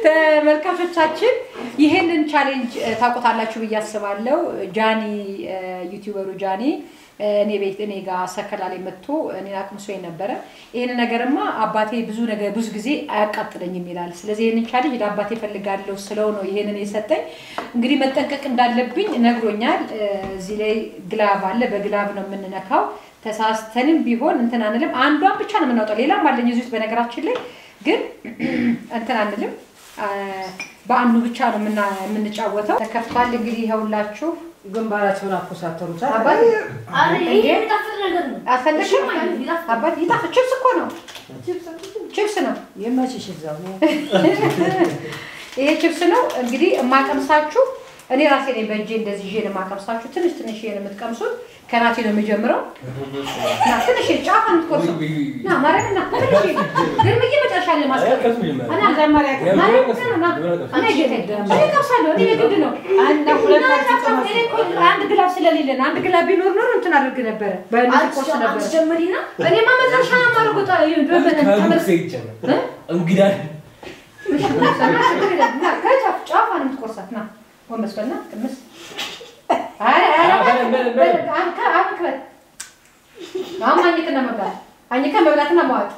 ተመልካቾቻችን ይህንን ቻሌንጅ እ፣ ታውቁታላችሁ ብዬ አስባለሁ። ጃኒ እ፣ ዩቲዩበሩ ጃኒ እ፣ እኔ ቤት እኔ ጋር ሰከላ ላይ መጥቶ እኔን አቅምሶኝ ነበረ። ይህን ነገርማ አባቴ ብዙ ነገር ብዙ ጊዜ አያቃጥለኝም ይላል። ስለዚህ ይህንን ቻሌንጅ ለአባቴ ፈልጋለሁ ስለው ነው ይህንን የሰጠኝ። እንግዲህ መጠንቀቅ እንዳለብኝ ነግሮኛል። እ፣ እዚህ ላይ ግላቭ አለ። በግላቭ ነው የምንነካው። ተሳስተንም ቢሆን እንትን አንልም። አንዷን ብቻ ነው የምናወጣው። ሌላም አለኝ እዚህ ውስጥ በነገራችን ላይ ግን እንትን አንልም። አ፣ በአንዱ ብቻ ነው የምና- የምንጫወተው። ተከፍቷል እንግዲህ ይኸውላችሁ። ግንባራቸውን አኮሳተሩታል። አባት አረ ይሄ የሚጣፍጥ ነገር ነው። አልፈለግሽም? ይጣፍጥ። አባት ይጣፍጥ። ችፕስ እኮ ነው፣ ችፕስ ነው። የመችሽ እዛው ነው። ይሄ ችፕስ ነው እንግዲህ የማቀምሳችሁ እኔ ራሴ ነኝ በእጄ እንደዚህ ይዤ ነው የማቀምሳችሁ። ትንሽ ትንሽ ነው የምትቀምሱት። ከናቴ ነው የሚጀምረው። ና ትንሽ ጫፍ የምትቆርሰው ና ማርያም ና ትንሽ ግን ብዬ መጨረሻ ላይ ማስቀመጥ እና መጀመሪያ ማርያም ና ና እኔ ጌታ እኔ ቀምሳለሁ። እኔ የግድ ነው አንድ ሁለት እና ጫፍ እኔ እኮ አንድ ግላብ ስለሌለን አንድ ግላብ ቢኖር ኖሮ እንትን አድርግ ነበረ በእነዚህ ቆርስ ነበረ። አትጀምሪና እኔማ መጨረሻ ነው የማደርገው። ጣ- በመ- እ? እንግዳ እሺ፣ ና ችግር የለም። ና ከጫፍ ጫፏን የምትቆርሳት ና ጎንበስ በልና ቅምስ አይ አይ ና፣ በለን፣ በለን፣ በለን። አንከ አንክበት አሁን አኝክና መብላት አኝከን መብላትና መዋጥ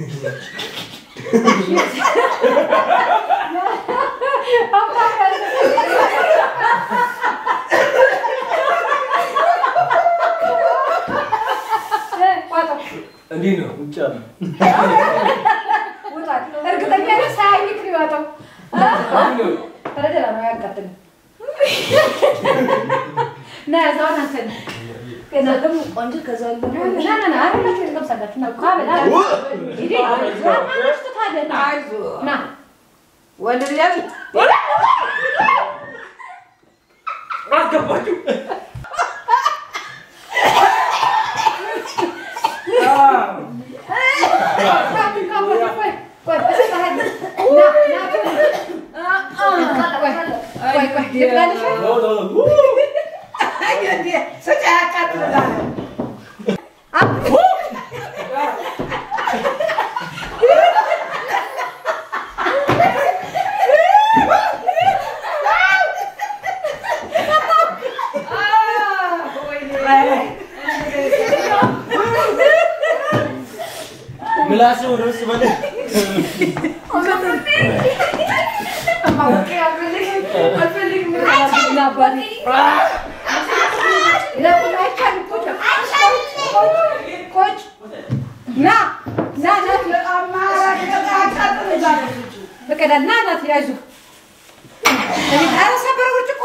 ዋጠው እንዲህ ነው ውጭ አለ ውጣት እርግጠኛ ነኝ ሳያኝክ ነው የዋጠው እንዲህ ነው ተረደላ ነው ያቃጥል ና ያዛውን አንተ ከዛ ደግሞ ቆንጆ ከዛ ደግሞ ና ና ና አረጋችሁ ትቀምሳላችሁ ና ካበላ ሂዲ ማማሽቱ ታዲያ ና ና ወንድ ልጅ አይደል? አስገባችሁ ነው ነው ነው ሰጫ ያቃጥላል። ምላስ ወደ ውስጥ በለ በቀዳና ናት ያዙ ኧረ ሰበረ ብርጭቆ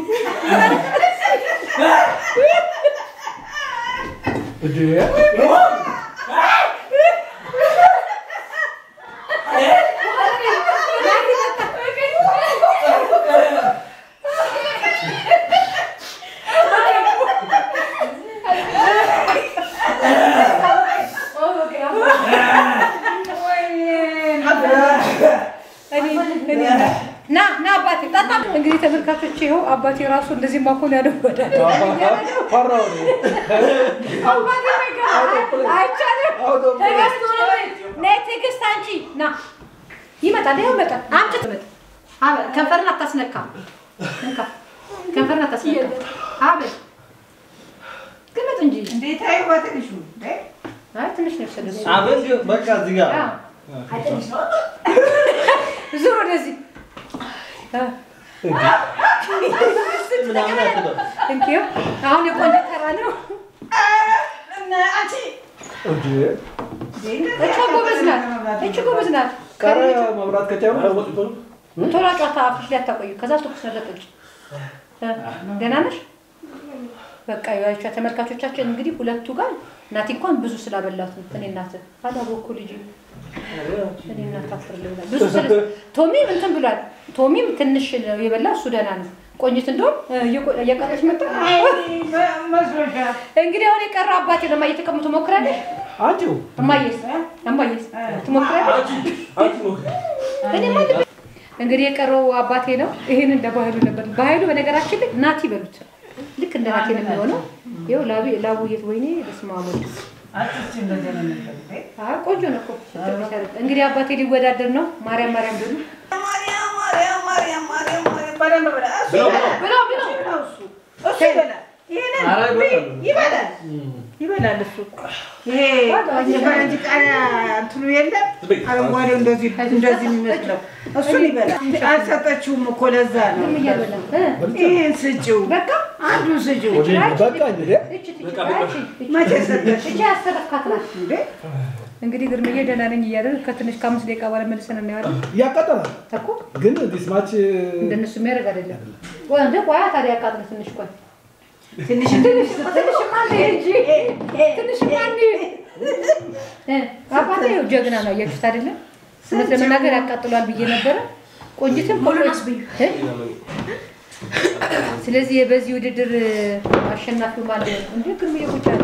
ና ና አባቴ ጠጣ። እንግዲህ ተመልካቾች ይኸው አባቴ ራሱ እንደዚህ ማኮን ያደወዳል። አይቻልም። ትዕግስት ነይ ትዕግስት፣ አንቺ ና ይመጣል። ይኸው ይመጣል። አምጪ ትመጣ። አበ- ከንፈርን አታስነካ። እንካ ከንፈርን አታስነካ። አበል ግመጥ እንጂ እንዴት አይ በትንሹ እንዴ? አይ ትንሽ ነው የወሰደው። አበል በቃ እዚህ ጋር አዎ። ዙር ወደዚህ አ፣ ምናምን አትበል እንኪው አሁን የቆንጆ ተራ ነው። እና አንቺ እቿ ጎበዝ ናት። እቺ ጎበዝ ናት። ቀረ መብራት ከቻሉ ቶሎ ጨዋታ አፍሽ ላይ አታቆዩ። ከዛ ትኩስ ነገር ጠጪ። እ፣ ደህና ነሽ? በቃ ያቻ ተመልካቾቻችን እንግዲህ ሁለቱ ጋር እናቴ እንኳን ብዙ ስላበላት ነው። እኔ እናት አላወኩ ልጅ እኔ እናት አፍር ልብላ ብዙ ስለ ቶሚም እንትን ብሏል። ቶሚም ትንሽ ነው የበላ እሱ ደህና ነው። ቆንጅት እንደውም እየቆ- እየቀረች መጣ። መስሎሻል። እንግዲህ አሁን የቀረው አባቴ ነው። እማዬ ተቀምጦ ትሞክራለሽ? አንቺው እማዬስ እማዬስ ትሞክራለሽ? እኔማ ልብ- እንግዲህ የቀረው አባቴ ነው። ይሄን እንደ ባህሉ ነበር። ባህሉ በነገራችን ላይ ናቲ በሉት ልክ እንደ ናቲ ነው የሚሆነው። ይኸው ላቡ ላቡ የት ወይኔ በስመ አብ ወልድ አትስቺ እንደዚህ ነው ነበር እንዴ? አይ ቆንጆ ነው እኮ ስትል ቢሰሩት። እንግዲህ አባቴ ሊወዳደር ነው። ማርያም ማርያም በሉ ማርያም በደንብ ብላ። እሱ ብለው፣ ይበላል። ብለው፣ ብለው። ነው እሱ። እሱ ይበላል። ይሄንን ኧረ ይበላሉ። ይበላል ይበላል እሱ። ይሄ የፈረንጅ ቃሪያ እንትኑ የለም አረንጓዴው እንደዚህ እንደዚህ የሚመስለው እሱን ይበላል። አልሰጠችውም እኮ ለዛ ነው። ዝም እያበላ እ፣ ይሄን ስጪው፣ በቃ አንዱን ስጪው። በቃ እንግዲህ እቺ ትቺ በቃ፣ በቃ። እቺ እቺ መቼ ሰጠች እቺ ያሰረፍካት ናት። እንዴ? እንግዲህ ግርምዬ ደህና ነኝ እያለ ከትንሽ ከአምስት ደቂቃ በኋላ መልሰን እናየዋለን ያቃጠላል። እኮ ግን ዲስማች እንደነሱ የሚያደርግ አይደለም። ቆይ እንደ ቆያ ታዲያ ያቃጥል ትንሽ ቆይ ትንሽ ትንሽ ትንሽ ማን እንጂ ትንሽ ማን እ አባቴ ይኸው ጀግና ነው እያችሁት አይደለም። እውነት ለመናገር ያቃጥሏል ብዬ ነበረ። ቆንጅትም ሙሉን አስብዩ። እ? ስለዚህ በዚህ ውድድር አሸናፊው ማለት ነው። እንዴ ግርምዬ ቁጭ አለ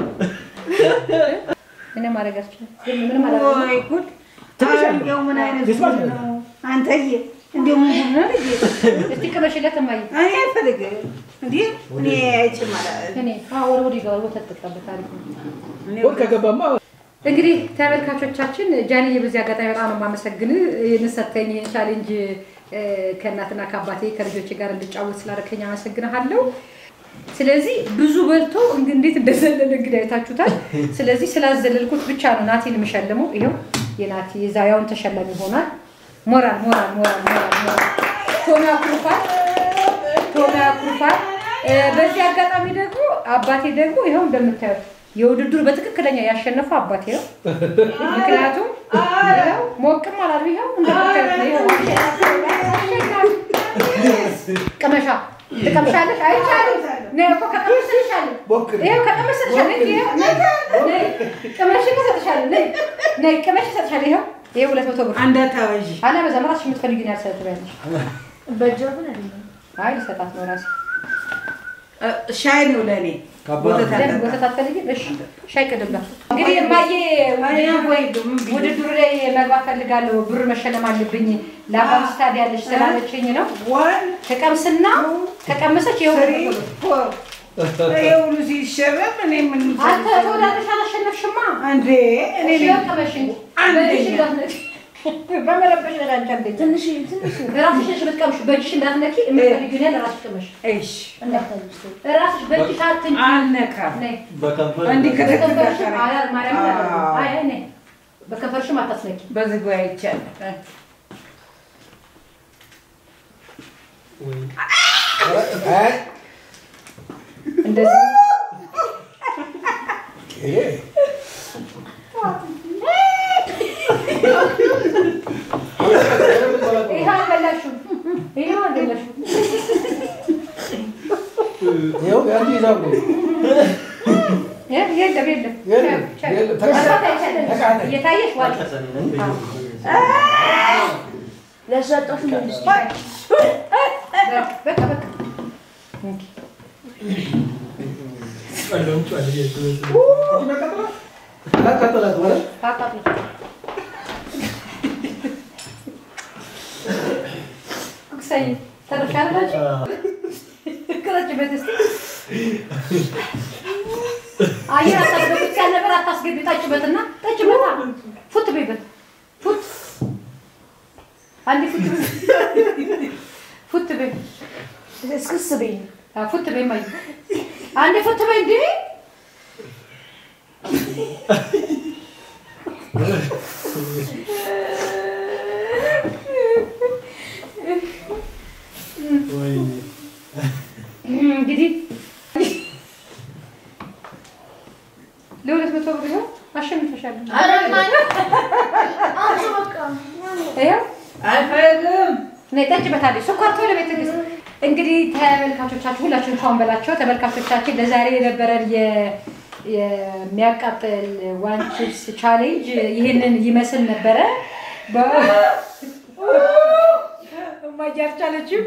እኔ ማድረግ አልችልም። ግን ምንም አላደርግም። ወይ ጉድ! እንደው ምን አይነት ጉድ ነው አንተዬ! እንደው ምን ጉድ ነው ልጄ? እስቲ ቅመሽለት እማዬ። እኔ አልፈልግም። እንዴ እኔ አይችልም አላ- እኔ አዎ ወደ ወዲህ ጋር ወተት ጠጣበት አሪፍ ነው። እኔ ወር ከገባማ እንግዲህ ተመልካቾቻችን ጃንዬ በዚህ አጋጣሚ በጣም ነው የማመሰግን ይህን ሰተኝ ይህን ቻሌንጅ እ፣ ከእናትና ከአባቴ ከልጆቼ ጋር እንድጫወት ስላደረከኝ አመሰግንሃለሁ። ስለዚህ ብዙ በልቶ እንግ- እንዴት እንደዘለለ እንግዲህ አይታችሁታል። ስለዚህ ስላዘለልኩት ብቻ ነው ናቲን የምሸልመው። ይኸው የናቲ የዛያውን ተሸላሚ ይሆናል። ሞራል ሞራል ሞራል ሞራል ሞራል ቶሚ አኩርፋል ቶሚ አኩርፋል። እ፣ በዚህ አጋጣሚ ደግሞ አባቴ ደግሞ ይኸው እንደምታዩት የውድድሩ በትክክለኛ ያሸነፈው አባቴ ነው። ምክንያቱም ይኸው ሞቅም አላሉ። ይኸው እንደምታዩት ነው። ይኸው ቅመሻ ትቀምሻለሽ? አይቻልም። ነይ እኮ ከቀመስልሻለሁ። ይኸው ከቀመስልሻለሁ። እንጂ ይኸው ነይ፣ ነይ፣ ቅመሽ እሰጥሻለሁ። ነይ፣ ነይ፣ ቅመሽ እሰጥሻለሁ። ይኸው ይኸው ሁለት መቶ ብር እንዳታበዢ። አለበዛም እራስሽ የምትፈልጊውን ያህል ሰጥ ትበያለሽ። በእጇ ግን አይደለም። አይ ልሰጣት ነው እራሴ እ፣ ሻይ ነው ለእኔ ወተት ደም አልጠጣም። ወተት አትፈልጊም? እሺ ሻይ ቅድም እንግዲህ እማዬ ውድድሩ ላይ መግባት ፈልጋለሁ፣ ብር መሸለም አለብኝ ለአባም ስታድ ያለች ስላለችኝ ነው። ዋን ተቀምስና ከቀመሰች ይኸው ትሪ ፎር ይሄ ሁሉ ሲሸረብ እኔ ምን አንተ ተወዳድረሽ አላሸነፍሽማ። እንዴ እኔ እሺ ነኝ ቀመሽ እንጂ አንደኛ። በእጅሽ እንዳትነኪ። በመረበሽ ነገር አንቺ አንደኛ። ትንሽ ትንሽ ራስሽ ነሽ የምትቀምሺው፣ በእጅሽ እንዳትነኪ። የምትፈልጊውን ያህል ራስሽ ቅመሽ። እሺ እንዳታዩት። ራስሽ በእጅሽ አትንኪ። አልነካም ነይ በከንፈር እንዲህ ከተከተለ በከንፈርሽም አይ ማርያም አዎ። አይ አይ ነይ በከንፈርሽም አታስነኪ። በዝግ አይቻልም እንደዚህ ይሄ አልበላሽም። ይሄ አልበላሽም። ይኸው ያንቺ ሂሳብ ነው። የ- የለም የለም የለም፣ ቻው፣ የለም፣ ቻው። ተቃጠለ፣ መስራት አይቻልም። ተቃጠለ። እየታየሽ ዋጭ። ለሰጠሽ መልስ በቃ በቃ ያቃጠላት ማለት ታቃጥሎ ኩክሳይ ተረሻለች ቅረጭበት እስኪ አየር አታስገቡት ያለ ነገር አታስገቢ። ጠጭበትና ጠጭበታ ፉት በይበት ፉት አንዴ ፉት በይ ፉት በይ እስክስ በይ አዎ፣ ፉት በይ ማይ አንዴ ፉት በይ እንዴ እንግዲህ ለሁለት መቶ ብር ይኸው አሸንፈሻለሁ። ኧረ ማለት አንቺ በቃ ይኸው አልፈልግም ነይ ጠጭበታለች። ስኳር ቶሎ ቤት ትዕግስት። እንግዲህ ተመልካቾቻችን ሁላችሁም ቻውን በላቸው። ተመልካቾቻችን ለዛሬ የነበረን የ- የሚያቃጥል ዋን ቺፕስ ቻሌንጅ ይህንን ይመስል ነበረ። እማዬ አልቻለችም።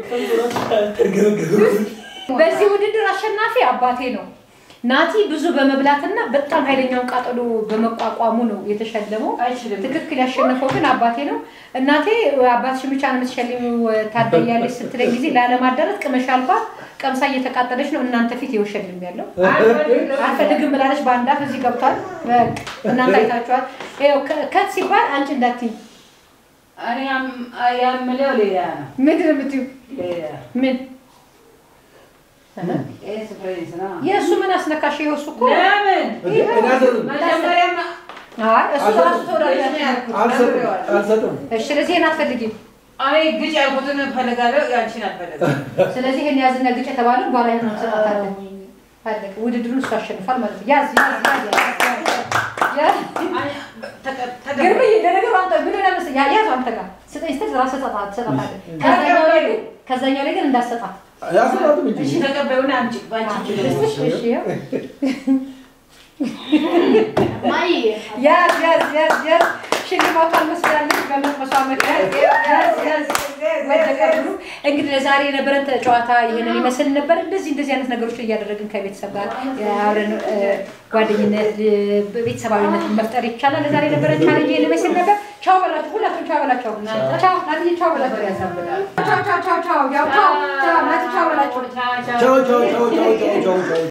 በዚህ ውድድር አሸናፊ አባቴ ነው። ናቲ ብዙ በመብላትና በጣም ኃይለኛውን ቃጠሎ በመቋቋሙ ነው የተሸለመው። አይችልም ትክክል ያሸነፈው ግን አባቴ ነው። እናቴ አባትሽን ብቻ ነው የምትሸልሚው ታደያለች ስትለኝ ጊዜ ላለማዳረት ቅመሽ አልባ ቀምሳ እየተቃጠለች ነው እናንተ ፊት የውሸልም ያለው አልፈልግም ብላለች። በአንድ አፍ እዚህ ገብቷል። በቃ እናንተ አይታችኋል። ይኸው ከ- ከት ሲባል አንቺ እንዳትዪ እኔ ያም- ያምለው ሌላ ነው ምንድን ነው የምትይው? ሌላ ምን የእሱ ምን አስነካሽ? ይኸው እሱ እኮ ለምን እንዴ፣ እኔ አልሰጥም መጀመሪያማ አይ እሱ ራሱ ተወዳዳሪ አልሰጥም አልሰጥም። እሺ፣ ስለዚህ ይሄን አትፈልጊም። እኔ ግጭ ያልኩትን እፈልጋለሁ፣ ያንቺን አልፈልግም። ስለዚህ ይሄን ያዝና ግጭ የተባለው በኋላ ይሄን እንሰጣታለን። አለቀ። ውድድሩን እሱ አሸንፏል ማለት ነው። ያዝ ያዝ ያዝ ያዝ ያዝ ተቀ- ተቀ- ግርምዬ ለነገሩ አንተ ምን ሆነ መሰለኝ ያ- ያዝ አንተ ጋር ስጠኝ ስትል ራስህ ሰጣት ትሰጣታለህ። ከዛኛው ላይ ግን ከዛኛው ላይ ግን እንዳትሰጣት። ያስራትም እንጂ እሺ ተቀበዩና አምጪ፣ ባንቺ እጅ ነው። እሺ ይኸው። ማይ ያዝ ያዝ ያዝ ያዝ ሽልማቷን መስላለች በመቅመሷ ምክንያት ያዝ ያዝ ወደቀ ብሩ። እንግዲህ ለዛሬ የነበረን ጨዋታ ይህንን ይመስል ነበር። እንደዚህ እንደዚህ አይነት ነገሮችን እያደረግን ከቤተሰብ ጋር አብረን እ፣ ጓደኝነት እ፣ ቤተሰባዊነት መፍጠር ይቻላል። ለዛሬ የነበረን ቻሌንጅ ይህን ይመስል ነበር። ቻው በላችሁ፣ ሁላችሁም ቻው በላቸው። ቻው ናትዬ፣ ቻው በላቸው። ቻው ቻው ቻው ቻው ቻው ቻው ቻው ናት ቻው በላቸው። ቻው ቻው ቻው ቻው ቻው ቻው ቻው ቻው